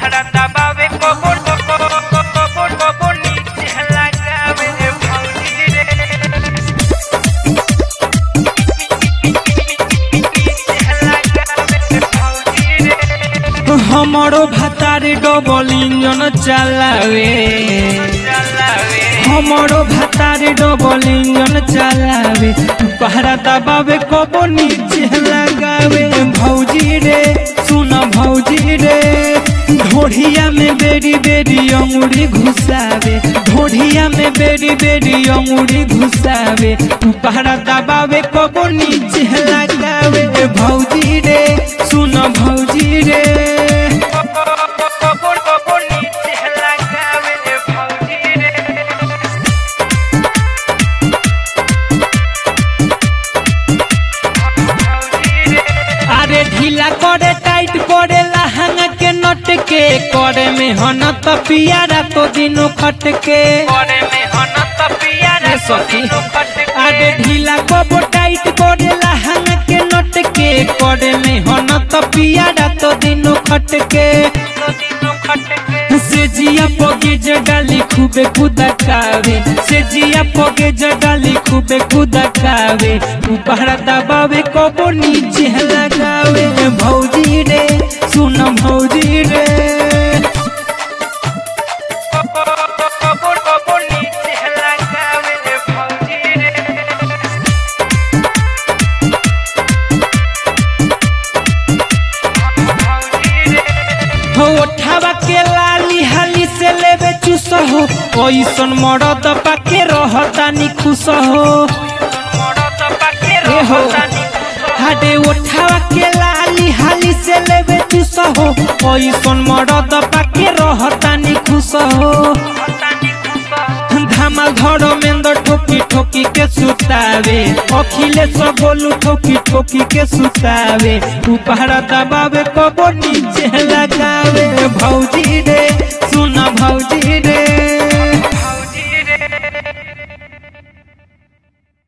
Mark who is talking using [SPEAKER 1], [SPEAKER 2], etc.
[SPEAKER 1] पहरा दबावे कबो कबो कबो कबो नीचे लगावे भौजी रे नीचे लगावे भौजी रे
[SPEAKER 2] हमारो भातारे डबल इंजन चलावे
[SPEAKER 1] चलावे
[SPEAKER 2] हमारो भातारे डबल इंजन चलावे पहरा दबावे कबो नीचे लगावे भौजी रे सुन भौजी रे ढोढ़िया में बेरी बेरी अंगुरी घुसावे ढोढ़िया में बेरी बेरी अंगुरी घुसावे पहरा दबावे कबो नीचे लगावे भौजी रे सुन भौजी रे
[SPEAKER 1] कबो कबो नीचे लगावे भौजी रे भौजी रे
[SPEAKER 2] अरे ढीला करे टाइट करे लहंगा के नट के करे में हन त पियारा तो दिनो खट के
[SPEAKER 1] करे में हन त पियारे
[SPEAKER 2] ए सखी।
[SPEAKER 1] सखी कट
[SPEAKER 2] अरे ढीला कबो टाइट करे लहंगा के नट के करे में हन त पियारा तो दिनो खट के
[SPEAKER 1] तो दिनों कट के
[SPEAKER 2] से जिया पगे जडाली खूबे कुदकावे से जिया पगे जडाली खूबे कुदकावे ऊपर दबावे कबो नीचे लगावे भौजी रे सुन भौजी रे
[SPEAKER 1] कबो कबो नीचे लगावे भौजी रे भौजी रे
[SPEAKER 2] हो ओठावा के लाली हाली से लेवे चुस हो ओइसन मरद पाके रहतानी खुश हो
[SPEAKER 1] मरद पाके
[SPEAKER 2] ए हो
[SPEAKER 1] रहतानी
[SPEAKER 2] हाडे ओठावा के लाली हाली से लेवे चुस हो ओइसन मरद पाके रहतानी खुश हो
[SPEAKER 1] रहतानी खुश
[SPEAKER 2] धामा घर में ठोकी ठोकी के सुतावे अखिलेश बोलू ठोकी ठोकी के सुतावे ऊपर दबावे कबो नीचे लगावे भौजी रे